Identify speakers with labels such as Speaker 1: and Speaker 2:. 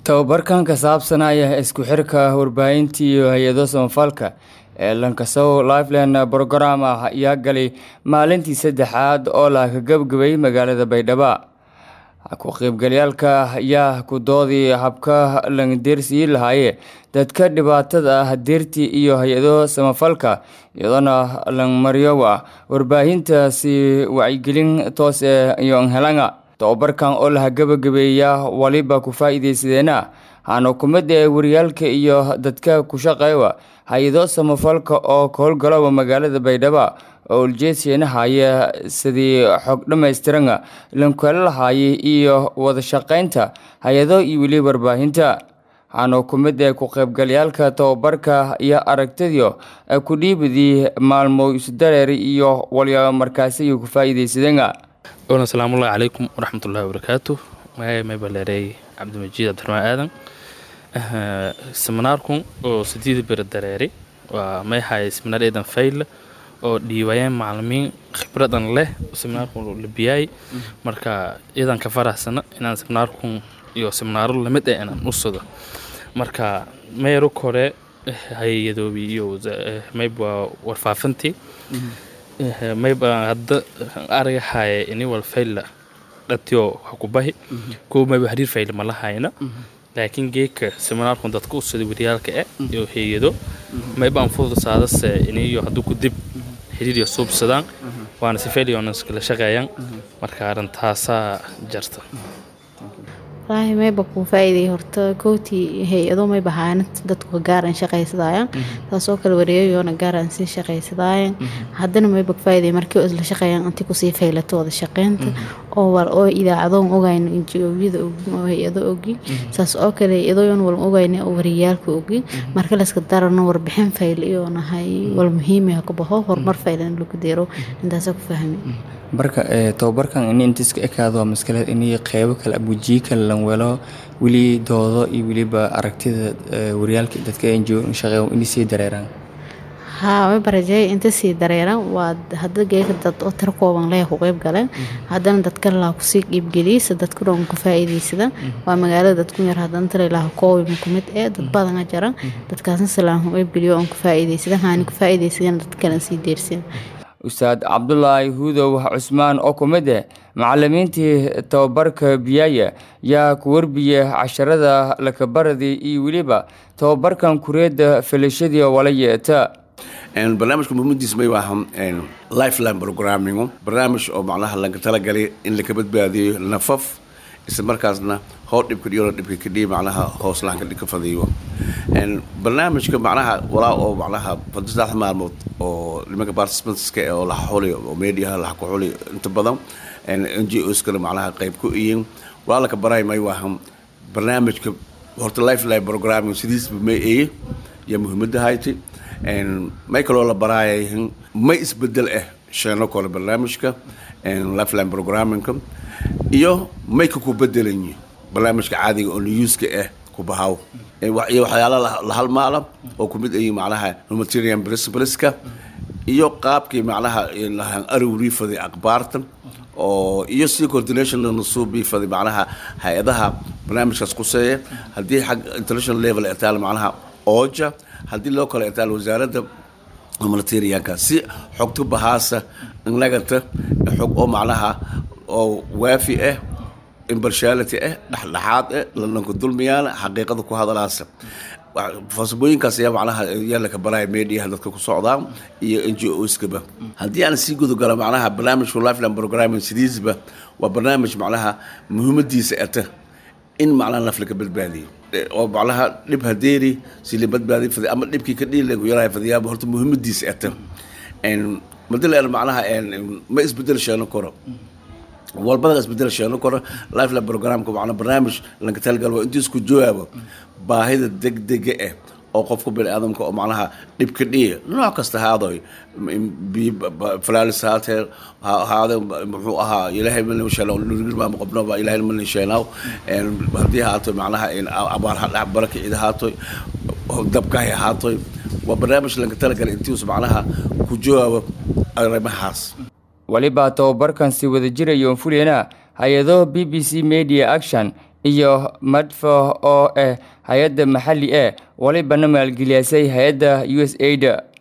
Speaker 1: Tababarkan ka saabsanaya isku xirka warbaahinta iyo hay-ado samafalka ee Lankasow Lifeline Program ah ayaa galay maalintii saddexaad oo la gabagabay magaalada Baydhabo. Ku qaybgalayaalka ayaa ku dooday habka laga deersii lahaayee dadka dhibaatada ah deerti iyo hay-ado samafalka iyadoona la mariyo warbaahinta si wacyigelin toos ah iyo helanga. Tababarkan oo la gabagabeeya waliba ku faa'iideysadeena waxaana ku mid ah wariyaalka iyo dadka ku shaqeeya hay-ado samafalka oo ka howlgala magaalada Baydhabo oo ujeedkiina haya sidii xog dhammaystiran lagu heli lahaayay iyo wada shaqeynta hay-ado iyo weliba warbaahinta waxaana ku mid ah ku qaybgalayaalka tababarka iyo aragtidio ku dhiibidii maalmo isdareer iyo waliba markaasi ku faa'iideysadeen
Speaker 2: oona salaamullahi calaykum waraxmatullahi wabarakaatu magacay may baleereey cabdimajiid cabdiraxmaan aadan seminaarkun oo sideed beri dareeri waa may haye seminar eedan fayle oo dhiibayeen macalimiin khibradan leh seminaarkun labiyaay marka iyadan ka faraxsana inaan seminaarkun iyo seminaaro lamid ah inaan usado marka meeru kore hay-adoobi iyo mayba warfaafintii mayba hadda araga haye ini wal fayla dhatiyo waxa ku bahi kuwa mayba xiriir fayla ma lahayna laakiin geedka seminaarkun dadka usada wariyaalka eh iyo hay-ado mayba aan fudusaadase iniyo hadduu ku dib xiriir iyo suubsadaan waana si faylionas kala shaqeeyaan marka arrintaasaa jarta
Speaker 3: wallaahi mayba kuu faa'iiday horta kowtii hay-ado mayba haana dadku gaaran shaqaysadaayan taasoo kale wareegayoona gaaran sii shaqaysadaayan haddana mayba faa'iiday markii oo isla shaqeeyaan intii kusii faylato wada shaqeynta oo wal oo idaacadoon ogayno injiyada ogin oo hay-ado ogin saas oo kale hay-adoon wal ogayno oo wariyaalka ogin marka layska darano warbixin fayl iyo nahay wal muhiim ah ka baxo horumar faylan lagu deero intaasa ku fahmi
Speaker 1: marka tababarkan ini inta iska ekaado waa maskaleed ini qeybo kale abujiye kale lan welo weli doodo iyo weliba aragtida wariyaalka dadka ngo shaqeeya inay sii dareeraan
Speaker 3: haa way barajeey inta sii dareeran waa hadda geeka dad oo tiro kooban leh ku qeyb galeen haddana dadka laa kusii qiibgeliysa dadku dhan ku faa'iideysada waa magaalada dadku yar haddana tira ilaah koobi ku mid ee dad badana jara dadkaasna salaan ku qeybgeliyo oon ku faa'iideysada haani ku faa'iideysadeen dad kale sii deersin
Speaker 1: ustaad cabdulaahi huudow cusmaan oo ku mid ah macalimiintii tababarka biyaaya yaa ku warbiya casharada lakabaradii iyo weliba tababarkan kureedda filashadii wala yeeta
Speaker 4: barnaamijka muhiimadiis may waaha lifeline programming barnaamij oo macnaha laga talagalay in laka badbaadiyo nafaf isla markaasna hoos dhibka dhiyona dhibka kadhiya macnaha hoos lahanka dhibka fadiyo barnaamijka macnaha walaa oo macnaha saddex maalmood oo nimanka participantska oo laha xuliyo oo mediaha laha ku xuliyo inta badan n g oskana macnaha qayb ku iyin walaa laka baray may waaha barnaamijka horta lifeline programming sidiisba may eye yaa muhiimada hayti may kaloo la baraayay may isbedel ah sheeno kale barnaamijka lifeline programmingka iyo may ka ku bedelanyi barnaamijka caadiga oo newska ah ku bahaw iyo waxyaala la halmaala oo kumid ayi macnaha humanitarian principleska iyo qaabkii macnaha lahan arowriifaday akhbaarta oo iyo si coordination nasuubiifaday macnaha hay-adaha barnaamijkaas kuseeya haddii xag international level ay taal macnaha ooja haddii loo kale taal wasaaradda humanitarianka si xogta bahaasa nagata xog oo macnaha oo waafi ah impartiality ah dhexdhexaad ah lananka dulmiyaana xaqiiqada ku hadalaasa farsamooyinkaas ayaa macnaha yaa laka baraya mediaha dadka ku socdaa iyo n g oskaba haddii aan sii gudagalo macnaha barnaamijka lifeline programming sidiisba waa barnaamij macnaha muhiimadiisa ata in macnaha naf laga badbaadiyo oo macnaha dhib hadeeri si la badbaadi faday ama dhibkii ka dhiili lagu yarahay fadayaaba horta muhiimadiisa ata madal macnaha ma isbedel sheeno karo walbada isbedel sheeno karo lifeline programka macnaa barnaamij laga talgal waa intii isku jawaabo baahida degdega ah oo qofka bini aadamka oo macnaha dhibka dhiya nooc kasta haadoy falaalis haatee haade muxuu ahaa ilaahay mana sheelnurgirmaama qobnoba ilaahay mana sheelaaw haddii haato macnaha abaar hadhac baraka cid haatoy dabkahay haatoy waa barnaamij laga talagalay intiisu macnaha ku jawaabo arrimahaas
Speaker 1: weliba tababarkan si wada jirayoon fuliyana hay-ado b b c media action iyo madfo oo ah hay-adda maxalli ah walibana maalgeliyasay hay-adda u s ada